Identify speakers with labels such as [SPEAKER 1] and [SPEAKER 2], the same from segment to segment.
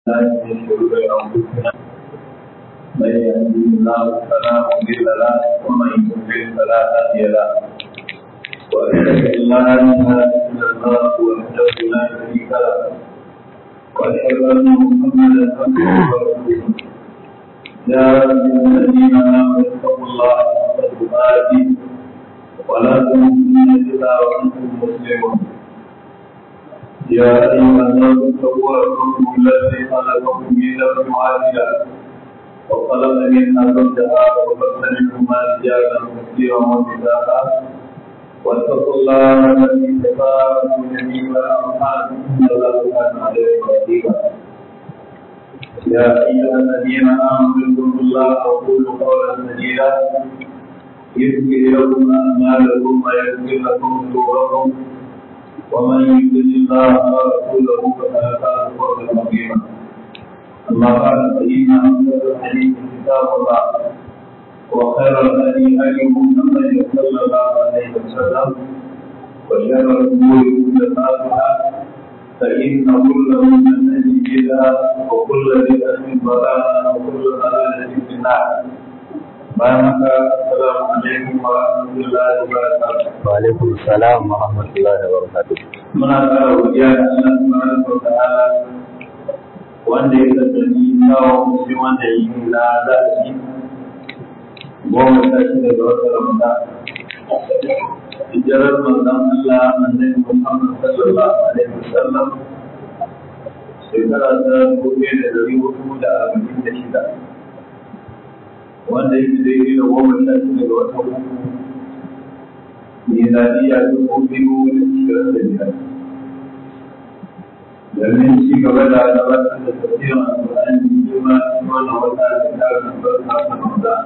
[SPEAKER 1] من شرور انفسنا من يهده الله فلا مضل له ومن يضلل فلا هادي له واشهد ان لا اله الا الله وحده لا شريك له واشهد ان محمدا عبده ورسوله يا ايها الذين امنوا اتقوا الله حق تقاته ولا تموتن الا وانتم مسلمون يا أيها الناس اتقوا ربكم الذي خلقكم من نفس واحدة وخلق منها زوجها وبث منهما رجالا كثيرا ونساء واتقوا الله الذي تساءلون به والأرحام إن الله كان عليكم رقيبا يا أيها الذين آمنوا اتقوا الله وقولوا قولا سديدا يغفر لكم أعمالكم ويغفر لكم ذنوبكم ومن يطع الله ورسوله فقد فاز فوزا عظيما اما بعد فان اصدق الحديث كتاب الله وخير الهدي هدي محمد صلى الله عليه وسلم وشر الامور محدثاتها فان كل محدثه بدعه وكل بدعه ضلاله وكل ضلاله في النار بارك السلام عليكم ورحمه الله وبركاته
[SPEAKER 2] وعليكم السلام ورحمة الله وبركاته
[SPEAKER 1] muna ƙara godiya da Allah subhanahu wa ta'ala wanda ya kasance kawo musu wanda yi na zaɓi goma sha shida ga watan Ramadan. Hijirar manzon Allah annabi Muhammad sallallahu alaihi wasallam shekara ta dubu ɗaya da ɗari hudu da arba'in da shida wanda yake daidai da goma sha shida ga watan uku miladiya dubu biyu da ishirin da biyar. Domin ci gaba da gabatar da tafiyar Al-Qur'ani girma cikin wannan wata da ta albarka ta Ramadan.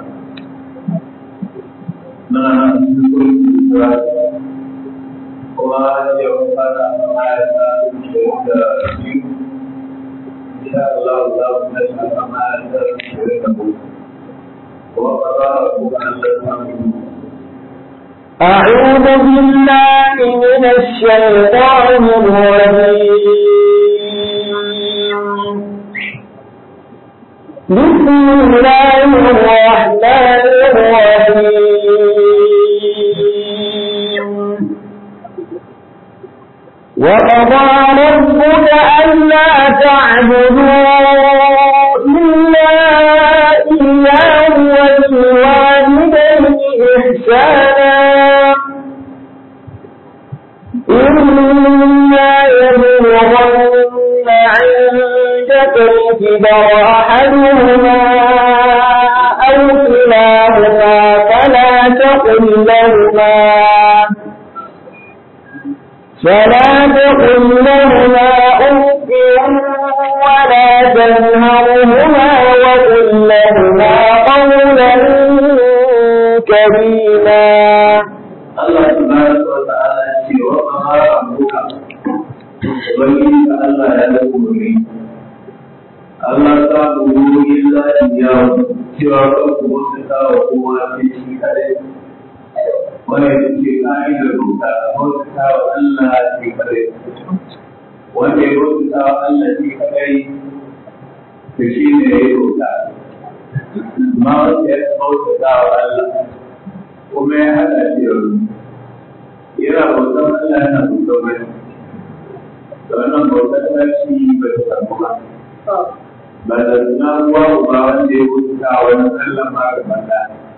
[SPEAKER 1] Muna nan cikin kurkuku Isra'i kuma ya fara a aya ta ishirin da biyu. Insha Allah za mu tashi a kan aya ta ishirin da hudu. Kuma ba za a buga Allah ta
[SPEAKER 3] أعوذ بالله من الشيطان الرجيم بسم الله الرحمن الرحيم وقضى ربك ألا تعبدوا إلا إياه وبالوالدين إحسانا إما يبلغن عندك الكبر أحدهما أو كلاهما فلا تقل لهما فلا تقل لهما أف ولا تنهرهما وقل لهما قولا كريما
[SPEAKER 1] Allah subhanahu wa ta'ala ya ce wa ma rabbuka ubangiji ka Allah ya da umuri Allah ta buru illa iyahu cewa kan ku wasu ta wa kowa sai shi kadai wanda ya ce ka'idar doka wasu ta wa Allah shi kadai wanda ya wasu ta wa Allah shi kadai to shi ne ya yi doka ma wanda ya wasu ta wa Allah kuma ya haɗa shi da wani yana bautan Allah yana bautan wani da wannan bautan tashi ba ta samu ba ba da suna ruwa ba wanda ya wuta wani Allah ma ga banda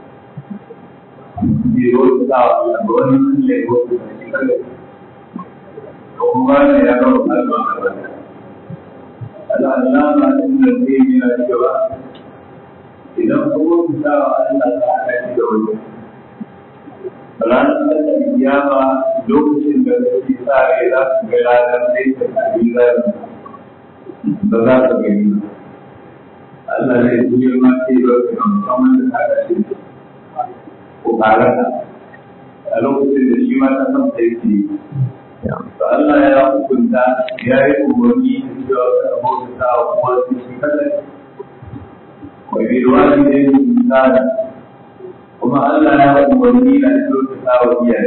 [SPEAKER 1] bai wuta wa Allah ba wani Allah ya wuta shi kare kuma ne ya ga Allah ga banda Allah Allah ma inda zai yi na cewa idan kuma wuta wa Allah ta haɗa shi da wani ranar da kiyama lokacin da kake tsare za su ga ranar da yake kabila ba za ka gani ba Allah zai tuye ma ce ba ka ga musamman da ka ce ko karata a lokacin da shi ma ta san sai ke to Allah ya hukunta ya yi umarni da cewa ka abota wa kuma su shi kadai wa bi walidayni insana kuma Allah ya faɗi wani na kyautata wa iyaye.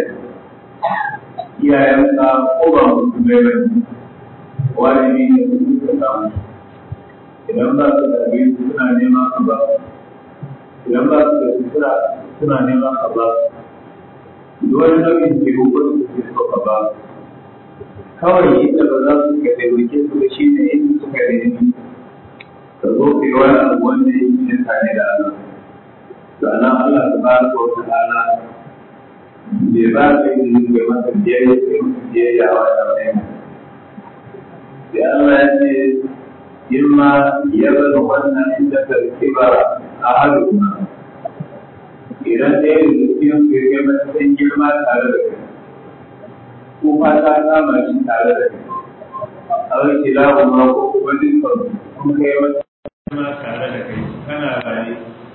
[SPEAKER 1] Iyayenka ko ba mutum bai bane, wani ne su kyautata musu. idan ba su da abinci suna nema ka ba idan ba su da sutura suna nema ka ba duk wani nau'in taimako da suke so ka ba kawai inda ba za su ka taimake su da shi ne inda suka nemi ka zo ka yi wani abu wanda ya yi tare da Allah sannan Allah ta ba ka wata rana bai ba ka yi da ga masa biyayya ka yi masa biyayya a wannan aiki sai Allah ya ce in ma ya zama wannan inda ka rikiba a halu idan ɗaya da cikin su ya matsayin girma tare da kai ko fata kama shi tare da kai a wani kila kuma ko kuma dukkan kun kai wata girma tare da kai kana raye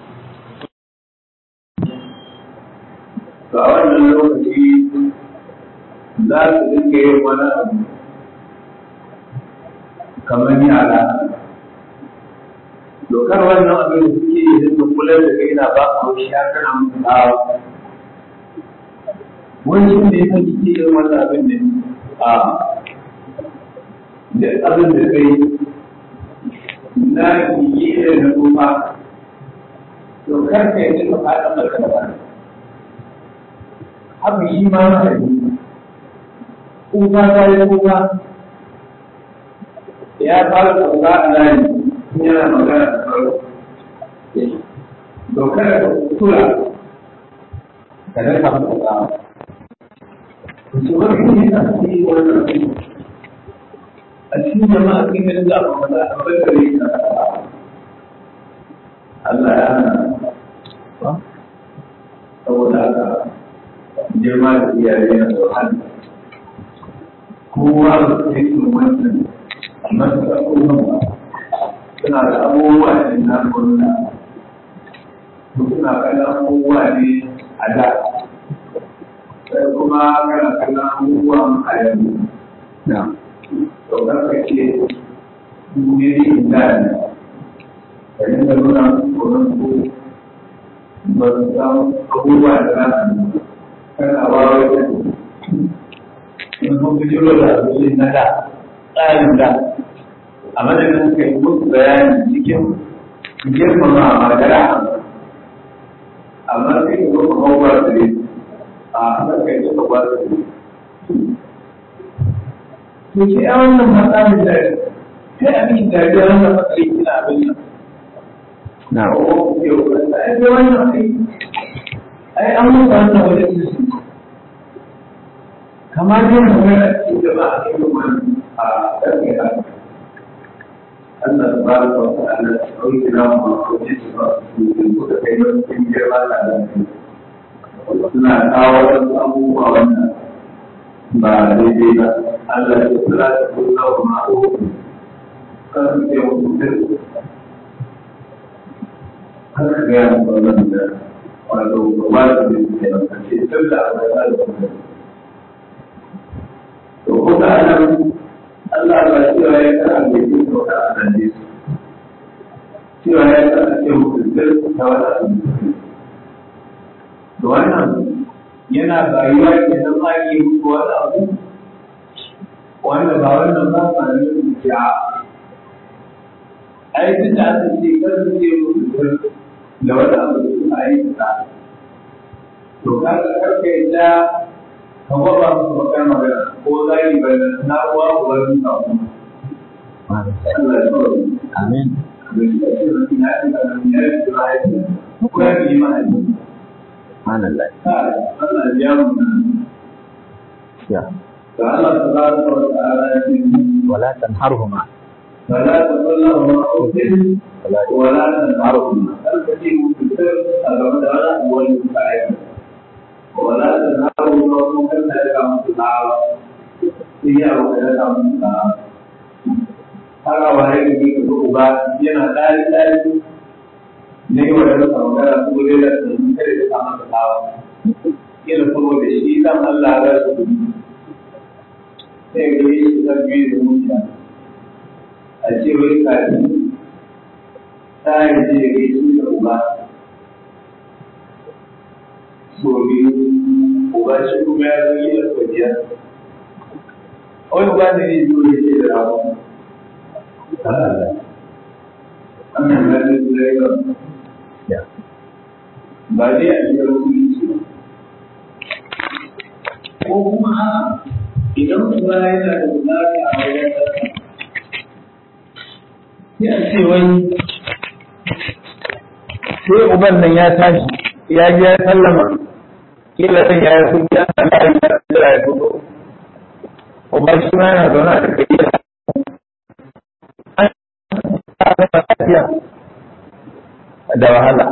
[SPEAKER 1] to a wannan lokaci za su dinga yin wani abu kamar yara dokar wannan abin da suke yi dinga kula da kai na ba a wuce ya kana musu tsawa wani shi ne ya kike yin wannan abin da a da abin da kai na yi da na kuma dokar ka yi ka faɗa maka da ba haka shi ma na yi kuka ta yi kuka ya fara kuka a layi yana magana da farko dokar da tura ka rasa masa tsawa su wani ne a cikin wannan a cikin jama'a kin ga da abu da a bakare ka Allah ya hana saboda haka girma da iyaye na da wahala kowa da cikin wannan amma da kuma suna da abubuwa ne na gwamna suna kallon abubuwa ne a da sai kuma kana kallon abubuwan a yanzu to karka ce ne ne da ne ka yi da nuna tsoron ko ba su san abubuwa da za su kana wawa da in kun fi jiro da abin na da tsarin da a madadin ka yi musu bayani cikin girmama magana amma sai ka zo ka hau ba su ne a haka kai zo ka ba su ne to ke a wannan matsalin da sai abin da ya rasa matsayi kina abin nan
[SPEAKER 2] na
[SPEAKER 1] ko ke wanda ai sai wannan ai ai an mutu wannan wajen su kamar yin magana cikin jama'a a cikin wannan a ɗarfe haka Allah tabaraka wa ta'ala ya dauki namu ko ce su ba su da kai da cikin girma da Allah suna kawo wasu abubuwa wannan ba daidai ba Allah ya kula da kula wa ma'o kan su ke mutum kan ka gaya mu wannan da wato ba da ke da ce tun da abu da Allah to kuma anan Allah ba cewa ya kara mai yin sauka a nan ne cewa ya kara ce mutum ta wata da wannan yana bayuwa ke nan ma yi muku wani abu wanda ba wannan ba ma ne rubuce a ai duk da aka ce kar su ce mutum da wani abu da suka aikata to kaga karka yadda ka gwaba musu bakar magana ko zai bayyana na uwa ko wani samu Allah ya tsoro
[SPEAKER 2] amin
[SPEAKER 1] da shi ake rufi na yi da nan ya yi da mahaifi ko ya fi mahaifi
[SPEAKER 2] subhanallah
[SPEAKER 1] ka Allah ya biya mu
[SPEAKER 2] ya
[SPEAKER 1] da Allah tabaraka wa ta'ala ya ce
[SPEAKER 2] wala tanharhuma
[SPEAKER 1] فلا تقل لهما اف ولا تنهرهما هل تجيب في السر أبدا ولا هو المستعد ولا تنهرهما وممكن ذلك عن الدعوة هي وكذلك عن الدعوة haka waye da ke ka uba yana ɗari ɗari ne wa da rasa magana su gure da sun kare da samun da tsawa kila saboda shi dan Allah ya rasu sai ga yi ta biyu da mutane a ce wai kafin ta yi ce ga yi da uba so biyu uba shi kuma ya zo yi da kwajiya wani uba da ne zo da ce da rawa da ya ba dai a cikin musulunci ba ko kuma idan kuma yana da bukata a wajen ƙasa ya ce wai
[SPEAKER 2] sai uban nan ya tashi ya ji ya sallama kila ɗan ya yi sun ya sana ya yi ya fito uban shi ma yana zaune a cikin gida da wahala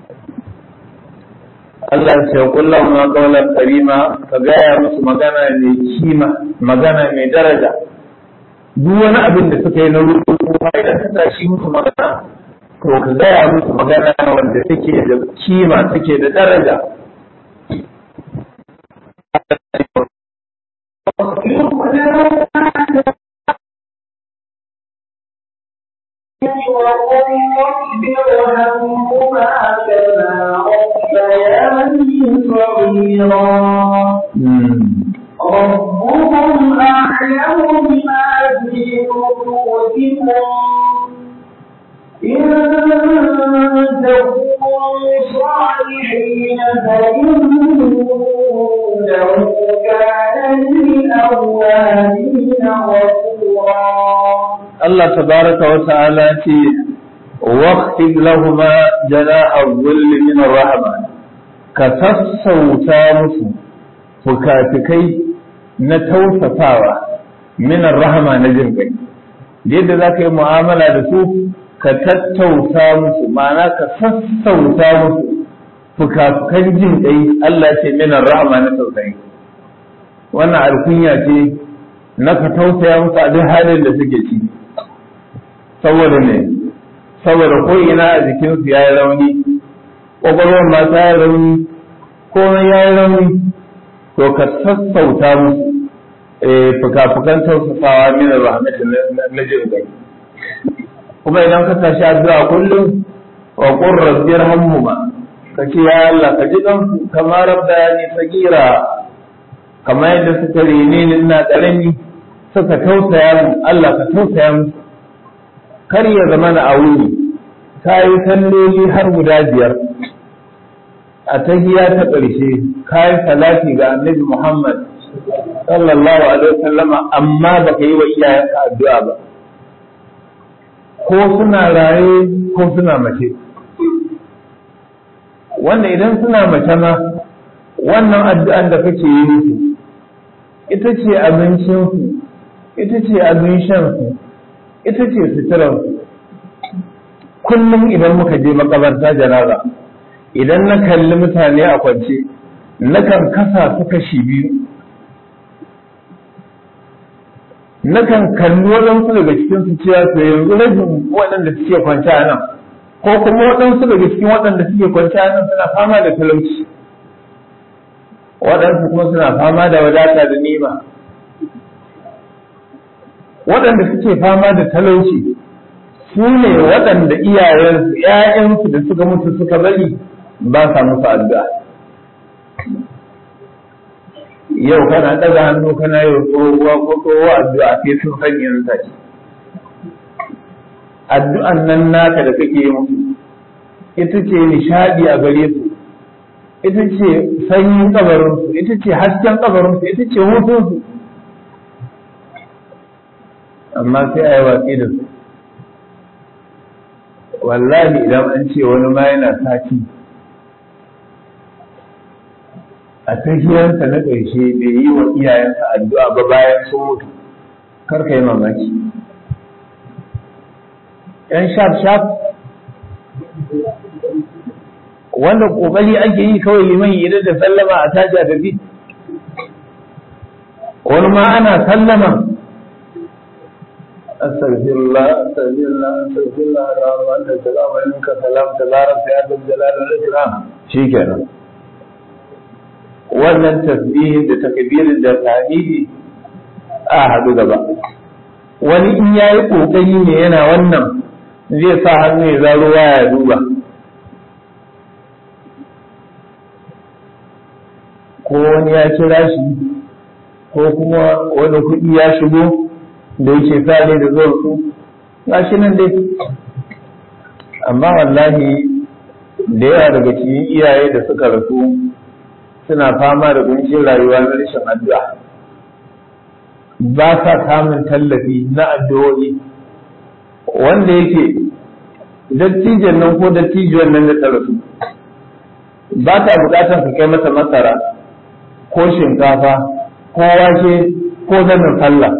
[SPEAKER 2] Allah ya ce kullum ma kaulan karima ka gaya musu magana mai kima magana mai daraja duk wani abin da suka yi na rubutu kuma idan ka tashi musu magana to ka gaya musu magana wanda take da kima take da daraja
[SPEAKER 3] ربكم أعلم بما في نفوسكم إن تكونوا صالحين فإنه كان للأوابين غفورا
[SPEAKER 2] Allah tabaraka wa ta'ala ce waqtid lahuma jana'a dhulli min ar-rahma ka sassauta musu fukafikai na tausasawa min ar-rahma na jin kai yadda za ka yi mu'amala da su ka tattausa musu ma'ana ka sassauta musu fukafukan jin kai Allah ce min ar-rahma na tausayi wannan alkunya ce na ka tausaya musu a duk halin da suke ciki saboda ne saboda ko ina a jikinsu ya yi rauni ƙwaƙwalwar ma ta yi rauni komai ya yi rauni to ka sassauta musu fuka-fukan tausasawa min rahmatu na jin gai kuma idan ka tashi addu'a kullum wa qur rabbi irhamhuma ka ce ya Allah ka ji dan kamar rabbani sagira kamar yadda suka rene ni ina ƙarami suka tausaya mu Allah ka tausaya musu kar ya zama na wuni ta yi salloli har guda biyar a tahiya ta ƙarshe ka yi salati ga annabi Muhammad sallallahu alaihi wasallama amma baka yi wa iyayenka addu'a ba ko suna raye ko suna mace wanda idan suna mace ma wannan addu'an da kake yi musu ita ce abincinsu ita ce abin shansu ita ce suturarsu kullum idan muka je makabarta janaza idan na kalli mutane a kwance nakan kasa su kashi biyu nakan kalli waɗansu daga cikin su cewa to yanzu rajin waɗanda suke kwance a nan ko kuma waɗansu daga cikin waɗanda suke kwance a nan suna fama da talauci waɗansu kuma suna fama da wadata da nima waɗanda suke fama da talauci su ne waɗanda iyayensu ‘ya'yansu da suka mutu suka bari ba sa musu addu'a yau kana ɗaga hannu kana yau tsohuwa ko tsohuwa addu'a sai sun san yanzu take addu'an nan naka da kake yi musu ita ce nishadi a gare su ita ce sanyin kabarinsu ita ce hasken kabarinsu ita ce hutunsu amma sai a yi watsi da su wallahi idan an ce wani ma yana sati a tahiyarsa na ƙarshe bai yi wa iyayensa addu'a ba bayan sun mutu kar ka yi mamaki ‘yan shaf-shaf wanda ƙoƙari ake yi kawai liman idan da sallama a tashi a tafi wani ma ana sallama أستغفر الله أستغفر الله أستغفر الله اللهم أنت السلام ومنك السلام تبارك يا ذا الجلال والإكرام شيكرا wannan tasbihin da takbirin da tahmidi a hadu gaba wani in yayi kokari ne yana wannan zai sa hannu ya zaro waya ya duba ko wani ya kira shi ko kuma wani kuɗi ya shigo da yake sale da zuwa su gashi nan dai amma wallahi da yawa daga cikin iyaye da suka rasu suna fama da kuncin rayuwa na rashin addu'a ba sa samun tallafi na addu'o'i wanda yake dattijan nan ko dattijuwan nan da ta rasu ba ta bukatar ka kai mata masara ko shinkafa ko wake ko zanin sallah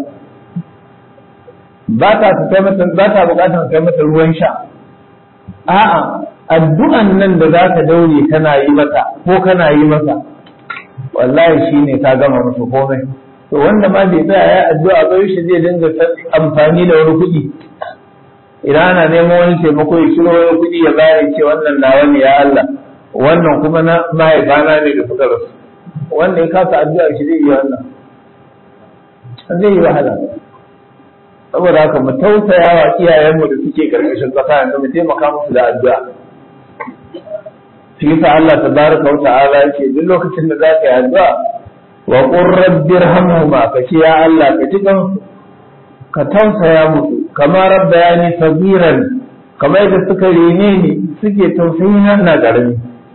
[SPEAKER 2] ba ta kai mata ba ta bukatar kai mata ruwan sha a'a addu'an nan da za ka daure kana yi mata ko kana yi masa wallahi shine ka gama musu komai to wanda ma bai tsaya ya addu'a ba shi zai dinga amfani da wani kuɗi idan ana neman wani taimako ya kiro wani kuɗi ya bayar ce wannan nawa ne ya Allah wannan kuma na mahaifana ne da suka rasu wanda ya kasa addu'a shi zai yi wannan zai yi wahala saboda haka mu tausaya wa iyayenmu da suke karkashin ƙasa yanzu mu taimaka musu da addu'a shi yasa Allah tabaraka wa ta'ala yake duk lokacin da za ka yi addu'a wa qur rabbi irhamhuma ka ce ya Allah ka ji ka tausaya musu kama rabbayani sagiran kamar yadda suka rene ni suke tausayi na na garami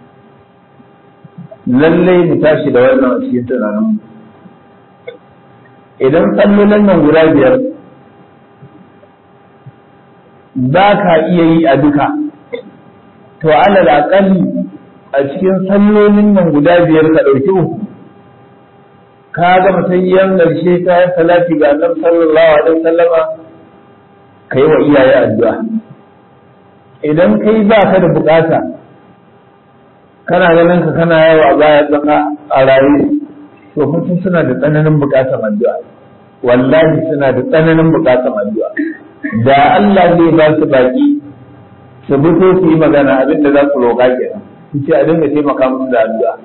[SPEAKER 2] lallai mu tashi da wannan a cikin tunanin idan sallolin nan guda biyar za ka iya yi a duka to alal aƙalli a cikin sallolin nan guda biyar ka ɗauki uku ka ga matayyan ƙarshe ka yi salati ga annabi sallallahu alaihi wasallama ka yi wa iyaye addu'a idan kai ba ka da bukata kana ganin ka kana yawa a baya tsaka a raye to mutum suna da tsananin bukatar addu'a wallahi suna da tsananin bukatar addu'a da Allah zai ba su baki su fito su yi magana abin da za su roƙa kenan su ce a dinga taimaka musu da addu'a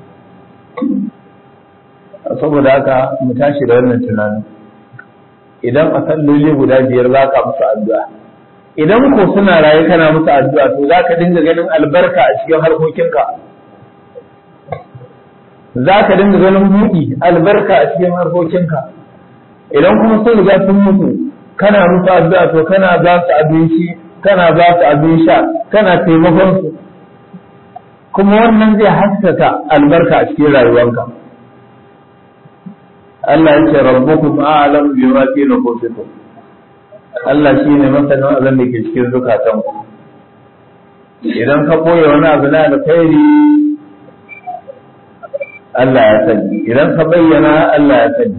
[SPEAKER 2] saboda haka mu tashi da wannan tunanin idan a salloli guda biyar za ka musu addu'a idan ko suna raye kana musu addu'a to za ka dinga ganin albarka a cikin harkokinka za ka dinga ganin buɗi albarka a cikin harkokinka idan kuma sun riga sun mutu kana musu addu'a to kana ba su abinci kana ba su abin sha kana taimakon su kuma wannan zai haskaka albarka a cikin rayuwanka Allah ya ce rabbukum a'lam bima fi nufusikum Allah shine masanin abin da ke cikin zukatanku idan ka koya wani abu na alkhairi Allah ya sani idan ka bayyana Allah ya sani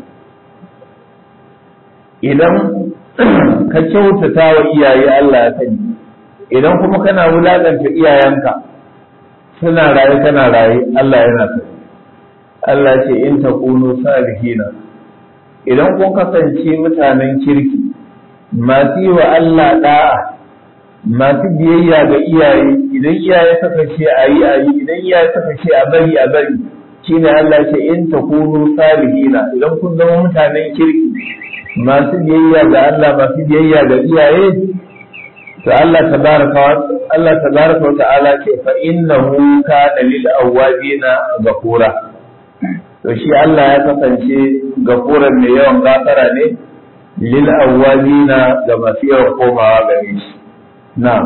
[SPEAKER 2] idan ka kyautata wa iyaye Allah ya sani idan kuma kana wulakanta iyayenka suna raye kana raye Allah yana sani Allah ce in takunu salihina idan kun kasance mutanen kirki masu yi wa Allah da'a masu biyayya ga iyaye idan iyaye suka ce a yi a yi idan iyaye suka ce a bari a bari shine Allah ce in takunu salihina idan kun zama mutanen kirki masu biyayya ga Allah masu biyayya ga iyaye to Allah tabaraka wa Allah tabaraka wa ta'ala ce fa innahu kana lil awwabina ghafura to shi Allah ya kasance gafuran mai yawan gafara ne lil awwabina ga masu yawan komawa gare shi na'am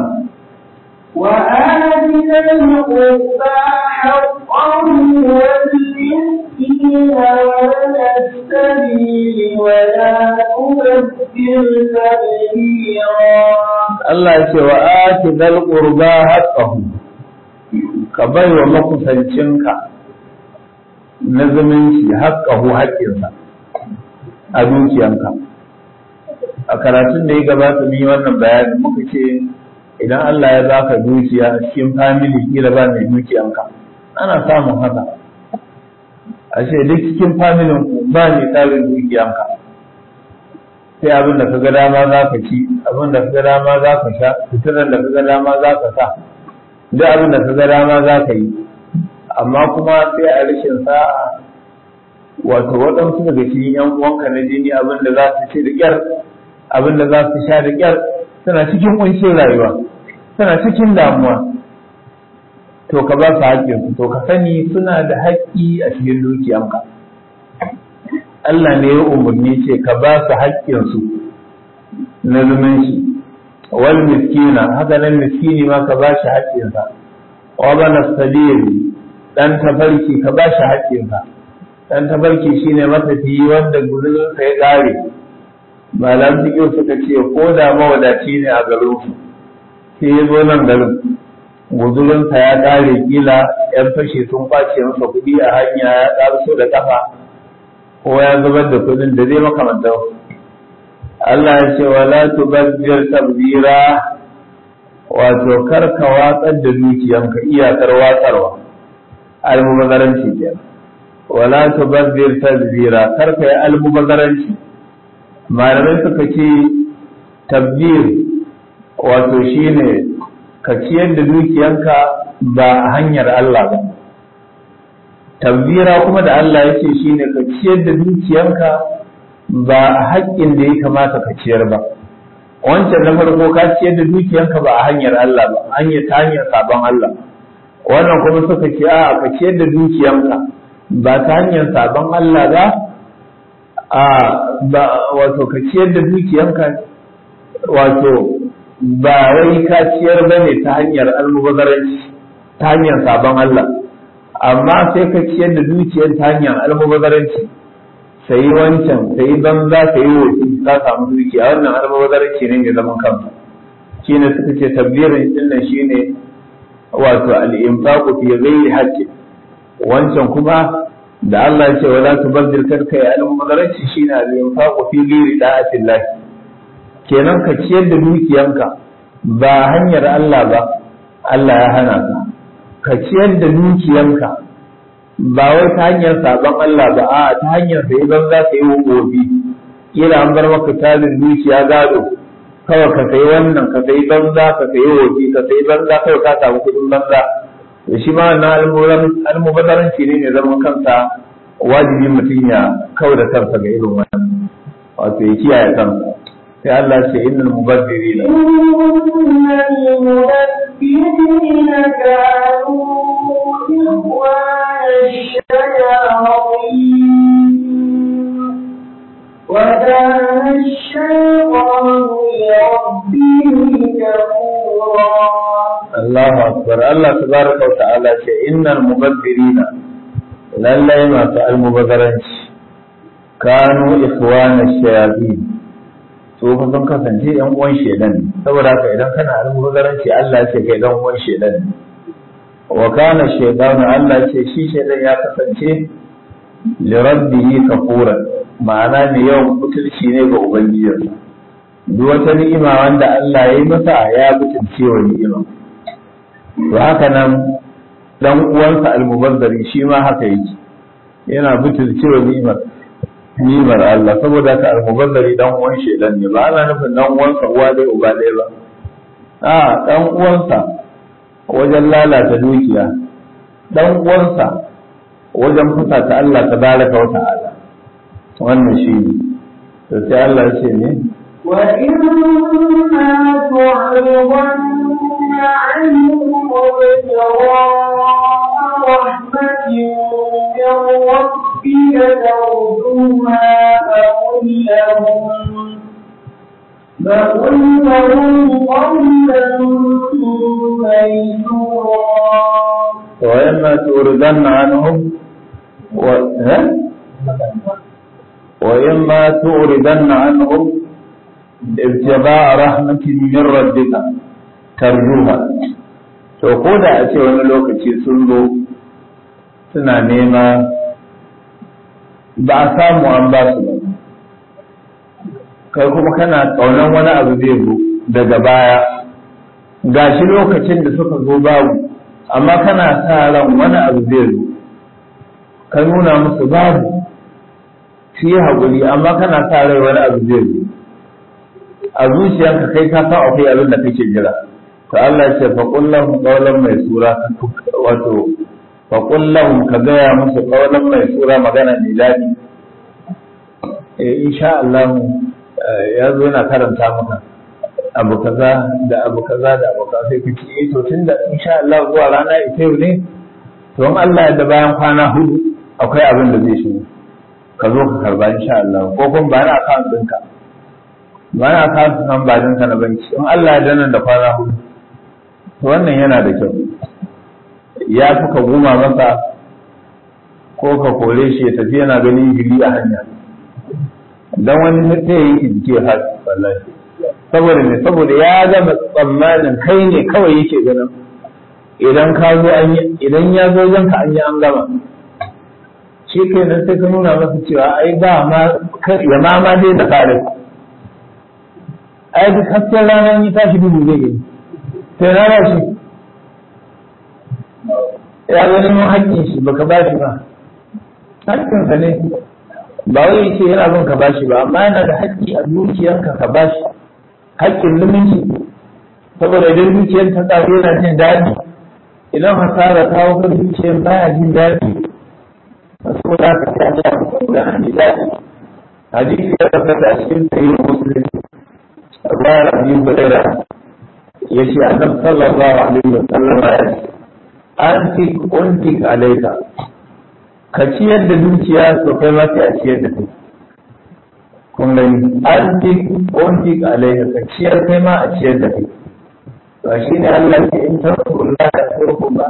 [SPEAKER 3] وآت ذا القربى حقه والمسكين وابن السبيل ولا تبذر تبذيرا
[SPEAKER 2] Allah ya ce wa ati dal qurba haqqahu ka bai wa makusancinka na zumunci haqqahu haƙƙinsa a dukiyanka a karatun da ya gabata mun yi wannan bayani muka ce idan Allah ya baka dukiya a cikin family kila ba mai dukiyanka ana samun haka a ce duk cikin familin ku ba mai tsarin dukiyanka sai abin da ka ga dama za ka ci abin da ka ga dama za ka sha fitinan da ka ga dama za ka sa duk abin da ka ga dama za ka yi amma kuma sai a rashin sa'a wato waɗansu daga cikin yan uwanka na jini abin da za su ci da ƙyar abin da za su sha da ƙyar suna cikin ƙunshin rayuwa suna cikin damuwa to ka ba su haƙƙinsu to ka sani suna da haƙƙi a cikin dukiyanka Allah ne ya umarni ce ka ba su haƙƙinsu na zumunci wal miskina haka nan miskini ma ka ba shi haƙƙinsa wa bana sabil dan tafarki ka ba shi haƙƙinsa dan tafarki shine matafiyi wanda guzurinsa ya ƙare malam fiƙi suka ce ko da mawadaci ne a garin su sai ya zo nan garin guzurinsa ya ƙare kila yan fashe sun kwace masa kuɗi a hanya ya ƙarso da ƙafa ko ya zubar da kuɗin da zai makamantar Allah ya ce wala tubazzir tabzira wato karka watsar da dukiyanka iyakar watsarwa almubazzaranci kenan wala tubazzir tabzira karka yi almubazzaranci malamai suka ce tabbir wato shine ka ciyar da dukiyanka ba a hanyar Allah ba tabbira kuma da Allah ya ce shine ka ciyar da dukiyanka ba a haƙƙin da ya kamata ka ciyar ba wancan na farko ka ciyar da dukiyanka ba a hanyar Allah ba hanyar ta hanyar sabon Allah wannan kuma suka ce a ka ciyar da dukiyanka ba ta hanyar sabon Allah ba a ba wato ka ciyar da dukiyanka wato ba wai ka ciyar ba ne ta hanyar almubazzaranci ta hanyar sabon Allah amma sai ka ciyar da dukiyar ta hanyar almubazzaranci sai wancan sai banza sai wofi ka samu dukiya wannan almubazzaranci ne mai zaman kansa shine suka ce tabbirin din nan shine wato al-infaqu fi ghairi haqqi wancan kuma da Allah ya ce wala tubazzir karka ya almubazzaranci shine al-infaqu fi ghairi da'atillah kenan ka ciyar da dukiyanka ba hanyar Allah ba Allah ya hana ka ka ciyar da dukiyanka ba wai ta hanyar sabon Allah ba a ta hanyar sai ban za ka yi wofi kila an bar maka tarin dukiya gado kawai ka sayi wannan ka sayi banza ka sayi wofi ka sayi banza kawai ka samu kudin banza da shi ma wannan almubazzaranci ne mai zaman kansa wajibi mutum ya kau da kansa ga irin wannan wato ya kiyaye kansa sai Allah ce innal mubazzirina
[SPEAKER 3] المبذرين كانوا إخوان الشياطين وكان الشيطان لربه كفورا
[SPEAKER 2] Allahu akbar Allah tabaraka wa ta'ala ce innal mubazzirina lallai masu almubazzaranci kanu ikhwana shayatin su fa sun kasance yan uwan shedan ne saboda haka idan kana almubazzaranci Allah ya ce kai dan uwan shedan ne wa kana shaytanu Allah ya ce shi shedan ya kasance li rabbihi kafuran ma'ana ne yawan butulci ne ga ubangijinsa duk wata ni'ima wanda Allah ya yi masa ya butulce wa ni'ima to haka nan dan uwansa almubazzari shi ma haka yake yana butulce wa ni'imar ni'imar Allah saboda haka almubazzari dan uwan shedan ne ba ana nufin dan uwansa uwa dai uba ɗaya ba a dan uwansa wajen lalata dukiya dan uwansa wajen fusata Allah tabaraka wa ta'ala wannan shi ne to sai Allah ya ce ne
[SPEAKER 3] وإما تعرضن عنهم ابتغاء رحمة من ربك ترجوها فقل لهم فقل لهم قولا ميسورا
[SPEAKER 2] وإما تردن عنهم و... ها؟ وإما تردن عنهم ابتغاء رحمة من ربك ترجوها to ko da a ce wani lokaci sun zo suna nema ba a samu an ba su ba kai kuma kana ƙaunar wani abu zai zo daga baya gashi lokacin da suka zo babu amma kana sa ran wani abu zai zo ka nuna musu babu shi haƙuri amma kana sa rai wani abu zai zo a zuciyarka kai ka san akwai abin da kake jira to Allah ce fa kullahum qawlan mai sura wato fa kullahum ka gaya musu qawlan mai sura magana mai daɗi eh insha Allah ya zo yana karanta maka abu kaza da abu kaza da abu kaza sai kace eh to tunda insha Allah zuwa rana ita yau ne to in Allah ya da bayan kwana hudu akwai abin da zai shigo ka zo ka karba insha Allah ko kuma ba na account ɗinka ba na kasu nan ba ka na banki in Allah ya dana da kwana hudu to wannan yana da kyau ya fi ka goma masa ko ka kore shi ya tafi yana ganin jiri a hanya dan wani sai ya yi jiki ya haɗu wallahi saboda ne saboda ya gama tsammanin kai ne kawai yake ganin idan ka zo an yi idan ya zo ka an yi an gama shi kai nan sai ka nuna masa cewa ai ba ma ya ma ma dai da kare ai duk hasken ranar yi tashi dubu zai gani sai na ba shi ya ga neman haƙƙin shi baka ba shi ba haƙƙinsa ne ba wai ce yana son ka ba shi ba amma yana da haƙƙi a dukiyarka ka ba shi haƙƙin luminci saboda idan dukiyar ta tsaro yana jin daɗi idan hasara ta hau kan dukiyar baya jin daɗi saboda haka ta ga saboda an ji daɗi hadisi ya tabbata a cikin sahihin muslim ruwayar abi hurairah ya ce annabi sallallahu alaihi wa sallam ya ce antik untik alaika ka ciyar da dukiya to kai ma sai a ciyar da kai kun gani antik untik alaika ka ciyar kai ma a ciyar da kai to shi ne Allah ke in tarkulla da tarku ba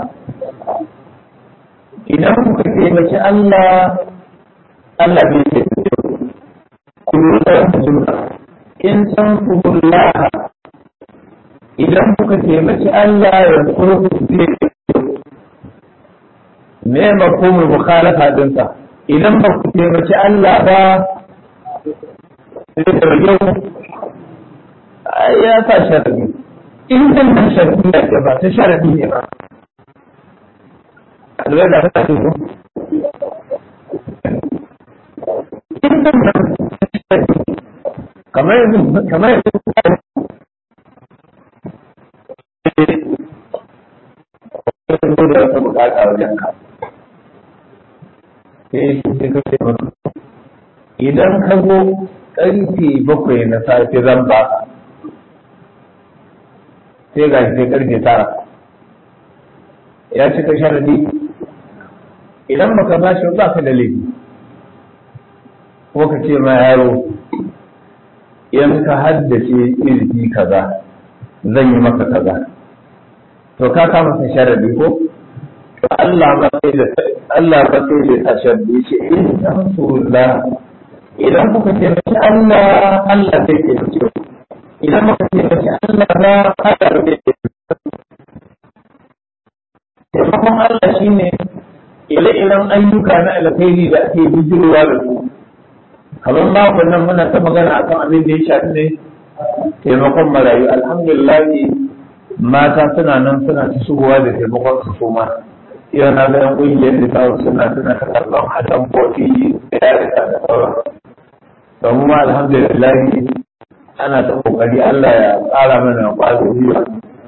[SPEAKER 2] idan kuka taimaki Allah Allah bai taimake ku kullu da jumla in tankullaha idan kuka taimaki Allah ya tsoro zai me mafhumul mukhalafa dinsa idan ba ku taimaki Allah ba sai da yau ya sa sharadi in dan nan sharadi ne ba ta sharadi ne ba alwai da ta ko in dan nan kamar kamar da wata bukata wajen ka sai sai ka ce masa idan ka zo karfe bakwai na safe zan ba sai ga sai karfe tara ya cika sharadi idan baka ba shi ba ka da laifi ko ka ce ma yaro in ka haddace izini kaza zan yi maka kaza to ka kama sa sharadi ko to Allah ba sai da Allah ba sai da ta sharadi ce in rasulullah idan kuka taimaki Allah Allah zai taimake ku idan muka taimaki Allah ba Allah zai taimake taimakon Allah shine ire-iren ayyuka na alkhairi da ake bijirwa da su kamar makon nan muna ta magana akan abin da ya shafi ne taimakon marayu alhamdulillah mata suna nan suna ta shigowa da taimakon su kuma yau na ga yan ƙungiyar da ta suna suna ta karɓar hadan kofi da ya rika da sauran don ma alhamdulillah ana ta kokari Allah ya ƙara mana ƙwazo biyu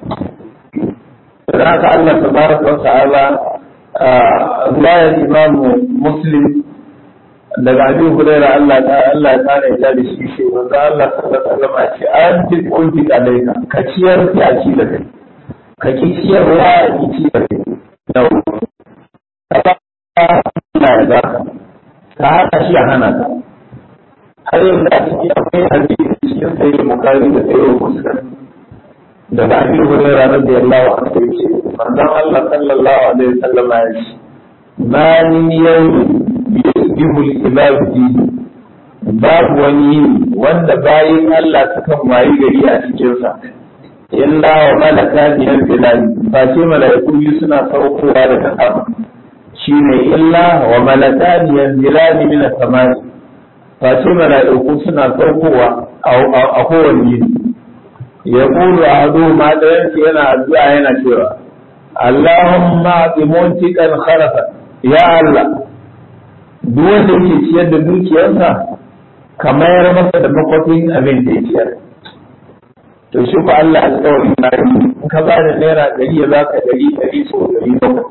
[SPEAKER 2] da haka Allah tabaraka wa ta'ala riwayar Imam Muslim daga Abi Hurairah Allah ta Allah ta ne da shi shi wanda Allah sallallahu alaihi wasallam ce an ji kunti alaika ka ciyar ki a ci da kai ka ki ciyar wa ki ci da kai da ka ba Allah ya baka ka haka shi a hana ka har yau da ake akwai hadisi cikin sayyid Bukhari da sayyid Muslim daga Abi Hurairah radiyallahu anhu yace manzon Allah sallallahu alaihi wasallam ya ce ma min yawmin yusbihu al-ibadu fihi babu wani wanda bayin Allah sukan wayi gari a cikin sa illa wa malaka biyar bilal ba ce malaiku biyu suna saukowa daga sama shine illa wa malaka biyar bilal min as-samai ba ce malaiku suna saukowa a kowane yini ya kulu a hadu ma ɗayan yana addu'a yana cewa Allahumma bi muntiqan kharafa ya Allah duk wanda yake ciyar da dukiyarsa ka mayar masa da makwafin abin da ya ciyar to shi ko Allah alƙawarin na yi in ka ba da naira ɗari ya za ka ɗari ɗari so ɗari bakwai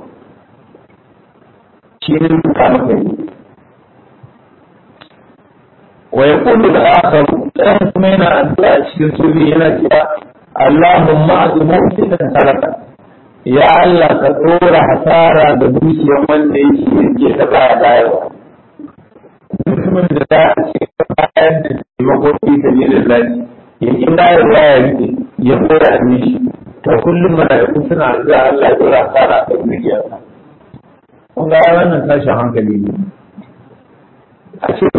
[SPEAKER 2] shi ne ka maka yi wa ya kullu da akhar ɗayan kuma yana addu'a cikin sirri yana cewa Allahumma azimu da talaka ya Allah ka tsora hasara da dukiyar wanda yake yake ta baya bayarwa mutumin da za a ce bayan da taimako fi sabilillah ya ki bayarwa ya rike ya koya a mishi to kullum mala'iku suna zuwa Allah ya dora kara a dukiyarsa kun ga wannan tashin hankali ne a ce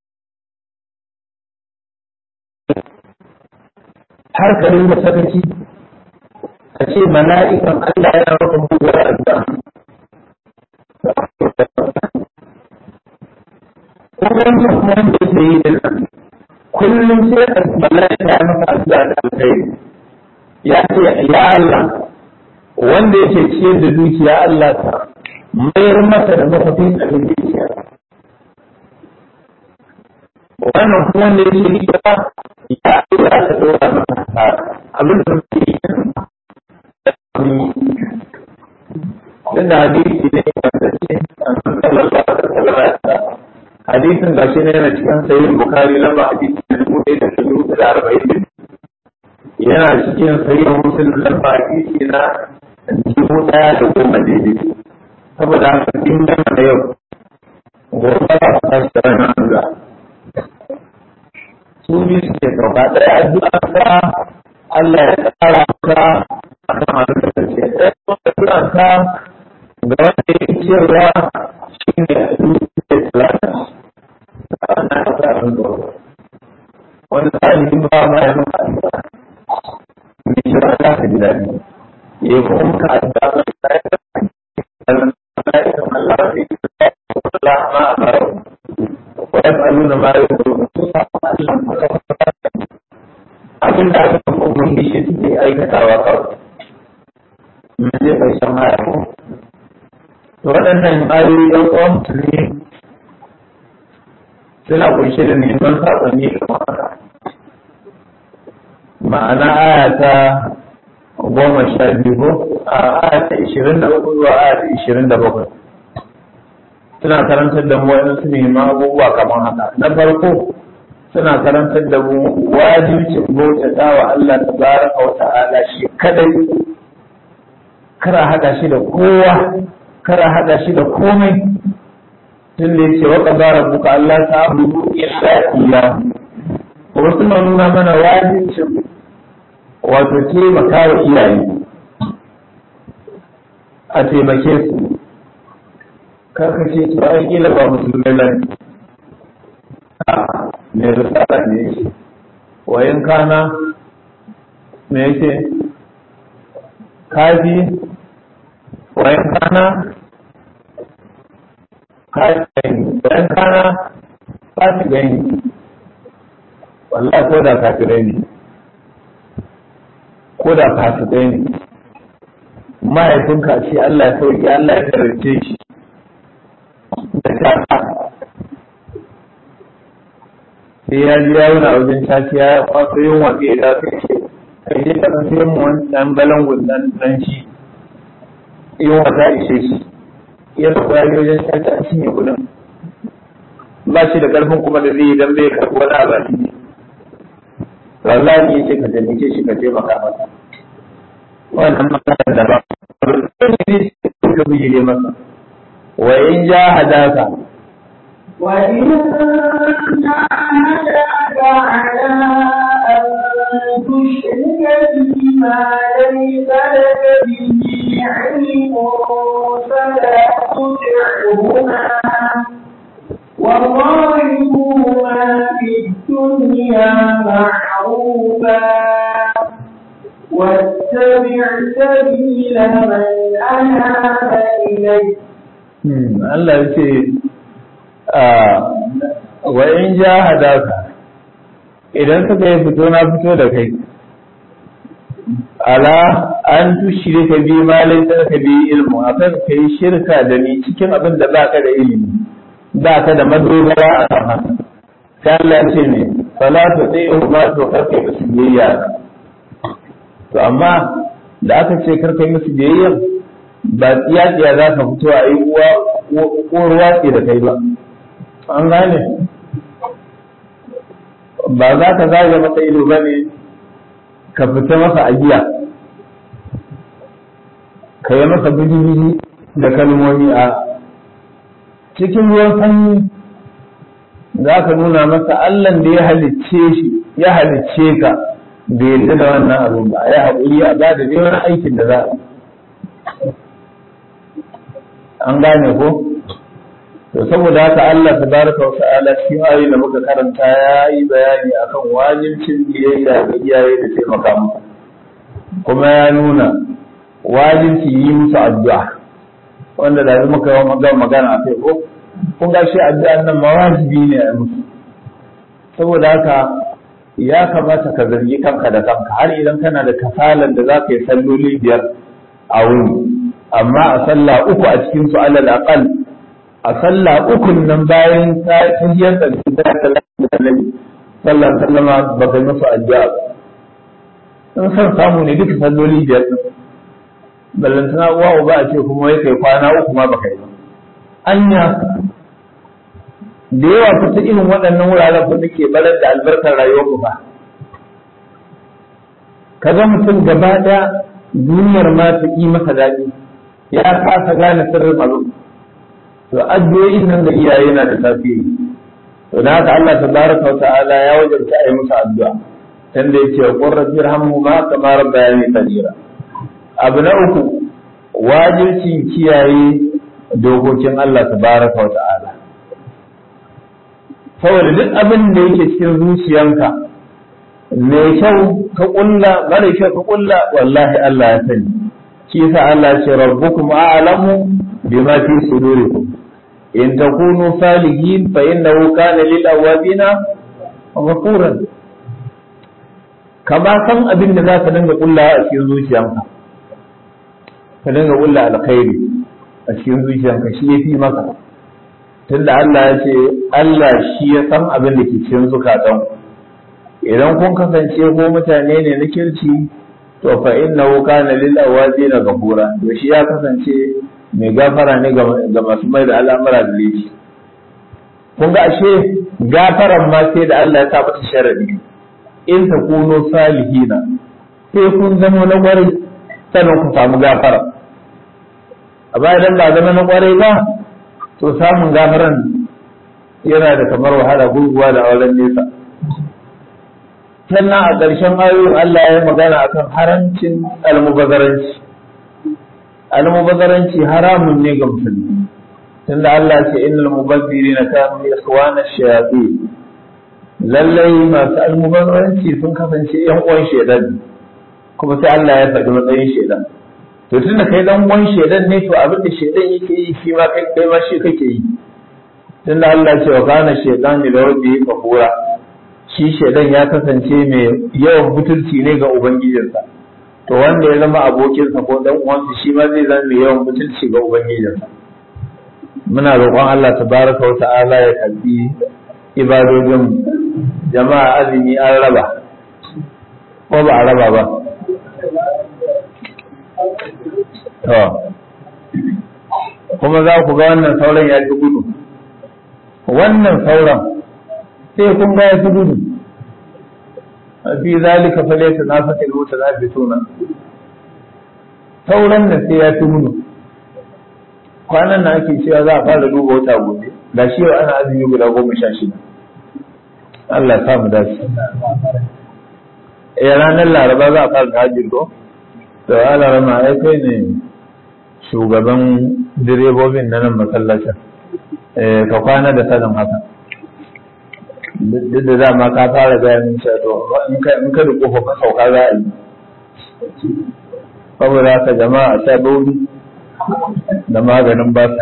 [SPEAKER 2] har ka dinga sakaci a ce mala'ikan Allah yana maka muguwar addu'a kuma wannan kuma wanda yake yi da nan kullum sai a mala'ika ya maka addu'a da alkhairi ya ce ya Allah wanda yake ciyar da dukiya Allah ta mayar masa da mafafin abin dukiya wannan kuma wanda yake yi ba ya Allah ta dora masa abin da muke yi Tunda hadisi ne wanda ce an sallallahu alaihi wasallam hadisin ga shi ne yana cikin sayin bukari lamba hadisi na dubu ɗaya da dubu da arba'in yana cikin sayin musulun lamba hadisi na dubu ɗaya da goma daidai saboda haka in gama da yau gobe ba su tashi da ranar Allah su biyu suke sauka ɗaya addu'a ka Allah ya tsara ka a kan abin da kake ɗaya kuma addu'a ka ga wanda ya ciyarwa shi ne a duk da ana kasa abin da wani tsarin ba ma ya maka addu'a mai shi ba za ka ji daɗi ya yi kuma ka addu'a ba ta yi da Allah ya kama Allah ya yi da Allah ma a baro wa ya faru na bayan da su sa abin da aka kuma umarni shi suke aikatawa kawai mun je ƙarshen haya ko to waɗannan ayoyi ɗan uwan musulmi suna kunshe da neman saƙonni da ma'ana ma'ana aya ta goma sha biyu ko a aya ta ishirin da uku zuwa aya ta ishirin da bakwai suna karantar da mu wani su neman abubuwa kamar haka na farko suna karantar da mu wajibcin bautata wa Allah tabaraka wa ta'ala shi kadai kara haɗa shi da kowa kara haɗa shi da komai tun da yake waka bara buka Allah ta abubu illa iya wasu na nuna mana wajibcin wato taimaka wa iyaye a taimake su kaka ce to ai kila ba musulmai ba ne a me risala ne yake wayan kana me yake kafi wayan kana bayan kana fasi gani wallahi ko da kafirai ne ko da fasikai ne mahaifinka ce Allah ya sauki Allah ya karance shi da ta sai ya ji yawon a wajen caci ya kwaso yin waƙe da su ce kai je ka sai mu wannan balangun nan dan shi yin wata ishe shi ya tsaya wajen caci a cinye kudin ba shi da karfin kuma da zai yi dan bai karɓi wani abu ne wallahi ya ce ka taimake shi ka taimaka masa wannan magana da ba ne ka bijire masa wa in jahadaka
[SPEAKER 3] وإن جاهدك على أن تشرك بما ليس لك به علم فلا تطعهما وظاهرهما في الدنيا معروفا واتبع سبيل من أناب إليه
[SPEAKER 2] Allah ya ce wa in jahadaka idan suka yi fito na fito da kai ala an tushrika bi ma laysa ka bi ilmu akan kai shirka da ni cikin abin da baka da ilimi baka da madogara a kan haka sai Allah ya ce ne fala tu ti'u ma to karka musu biyayya to amma da aka ce karka musu biyayya ba tsiyatsiya za ka fito a yi uwa ko ruwa ce da kai ba an gane ba za ka zage masa ido ba ne ka fita masa ajiya ka yi masa biji da kalmomi a cikin ruwan sanyi za ka nuna masa Allah da ya halicce shi ya halicce ka bai yarda da wannan abin ba ya haƙuri a ba da wani aikin da za a an gane ko to saboda haka Allah tabaraka wa ta'ala cikin ayoyi da muka karanta ya yi bayani akan wajibcin biyayya ga iyaye da taimaka musu kuma ya nuna wajibci yi musu addu'a wanda da muka yi magana a kai ko kun ga shi addu'an nan mawajibi ne a musu saboda haka ya kamata ka zargi kanka da kanka har idan kana da kasalan da za ka yi salloli biyar a wuni amma a sallah uku a cikin su alal aqal a sallah ukun nan bayan ta tahiyar da ta sallah sallah sallama ba ka musu addu'a ba in san samu ne duka salloli biyar din ballantana uwa uba a ce kuma wai kai kwana uku ma baka yi ba anya da yawa fita irin waɗannan wuraren fa nake barar da albarkar rayuwar mu ba kaga mutum gaba ɗaya duniyar ma ta yi masa daɗi ya kasa gane sirrin abin to addu'o'in nan da iyaye na da tasiri to da haka Allah tabaraka wa ta'ala ya wajabta a yi musu addu'a tanda yace wa qur rabbi irhamhuma kama rabbayani saghira abu na uku wajibcin kiyaye dokokin Allah tabaraka wa ta'ala saboda duk abin da yake cikin zuciyanka mai kyau ka kulla mara kyau ka kulla wallahi Allah ya sani shi yasa Allah ya ce rabbukum a'lamu bima fi sudurikum in takunu salihin fa innahu kana lil awabina ghafuran kama san abin da zaka dinga kulla a cikin zuciyanka ka dinga kulla alkhairi a cikin zuciyanka shi yafi maka tunda Allah ya ce Allah shi ya san abin da ke cikin zukatan idan kun kasance ko mutane ne na kirki to fa innahu kana lil awabina ghafura to shi ya kasance mai gafara ne ga masu mai da al'amura da laifi kun ga ashe gafaran ma sai da Allah ya sa mata sharadi in ta kuno salihina sai kun zama na kwarai sannan ku samu gafara a baya dan ba zama na kwarai ba to samun gafaran yana da kamar wahala gurguwa da auren nesa sannan a ƙarshen ayoyin Allah ya yi magana akan harancin almubazaranci almubazaranci haramun ne ga musulmi tunda Allah ce innal mubazzirina kanu ikhwana shayatin lallai masu almubazaranci sun kasance yan uwan shedan kuma sai Allah ya faɗi matsayin shedan to tunda kai dan uwan shedan ne to abin da shedan yake yi shi ma kai kai ma shi kake yi tunda Allah ce wa kana shedan da rabbi kafura shi shedan ya kasance mai yawan butulci ne ga ubangijinsa to wanda ya zama abokinsa ko dan uwansa shi ma zai zama mai yawan butulci ga ubangijinsa muna roƙon Allah tabaraka wa ta'ala ya karbi ibadojin jama'a azumi an raba ko ba a raba ba to kuma za ku ga wannan sauran ya fi gudu wannan sauran sai kun ga ya fi gudu fi zalika fa laysa nafatil mutanafisuna sauran da sai ya fi gudu kwanan nan ake cewa za a fara duba wata gobe ga shi yau ana azumi guda goma sha shida Allah ya samu dace eh ranar laraba za a fara hajji ko to Allah rama ai kai ne shugaban direbobin na nan masallacin eh ka kwana da sanin haka duk da dama ka fara gaya min cewa to in ka in ka da kofa ka sauka za a yi saboda haka jama'a a sha bauri da maganin ba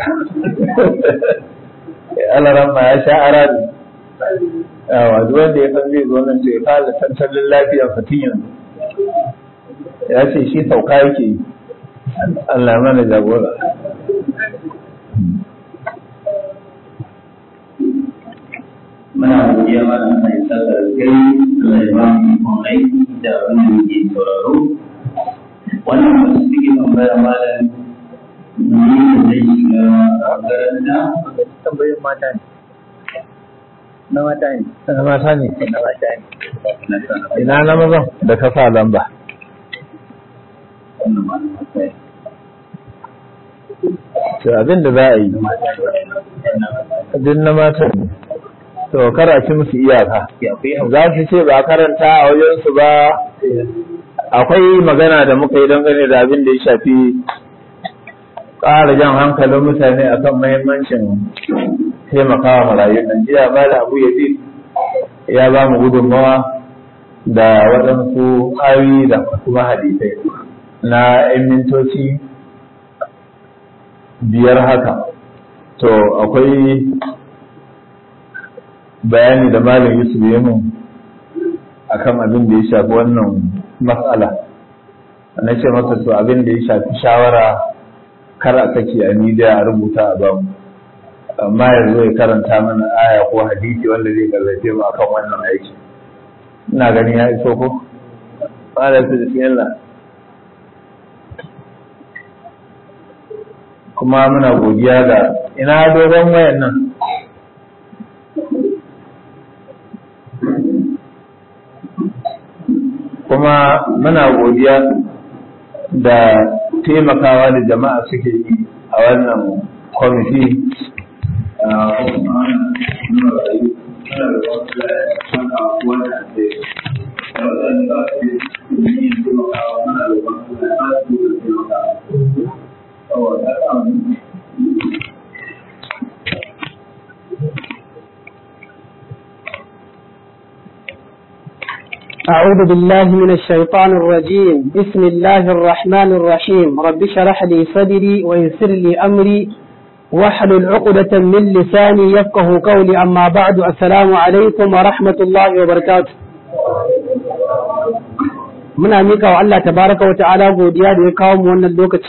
[SPEAKER 2] alaran ma ya sha aradu yawa duk wanda ya san zai zo nan to ya fara tattalin lafiyar fatin yanzu ya ce shi sauka yake yi Allah ya mana jagora
[SPEAKER 1] muna godiya mana Allah ya saka kai Allah ya ba mu ikon aiki da abin da muke sauraro wannan wasu suke tambaya malam ni da zai shiga makaranta
[SPEAKER 2] tambayin mata ne na mata ne na mata ne na mata ne
[SPEAKER 1] na sana
[SPEAKER 2] ina na mazan da ka sa lamba
[SPEAKER 1] wannan malam akwai
[SPEAKER 2] to abin da za a yi duk na mata ne to karaci musu iyaka za su ce ba karanta a wajensu ba akwai magana da muka yi dangane da abin da ya shafi ƙara jan hankalin mutane akan mahimmancin taimakawa marayun nan jiya ba da abu ya ya ba mu gudunmawa da waɗansu ayoyi da kuma hadisai na 'yan mintoci biyar haka to akwai bayani da malam yusuf ya mun akan abin da ya shafi wannan matsala na ce masa to abin da ya shafi shawara kar a saki a media a rubuta a bamu amma yanzu ya karanta mana aya ko hadisi wanda zai gallace mu akan wannan aiki ina ganin ya iso ko fara su bismillah kuma muna godiya ga ina dogon wayan nan kuma muna godiya da taimakawa da jama'a suke yi a wannan kwamiti
[SPEAKER 4] أعوذ بالله من الشيطان الرجيم بسم الله الرحمن الرحيم رب اشرح لي صدري ويسر لي أمري واحلل عقدة من لساني يفقه قولي أما بعد السلام عليكم ورحمة الله وبركاته muna mika wa Allah tabaraka wa ta'ala godiya da ya kawo mu wannan lokaci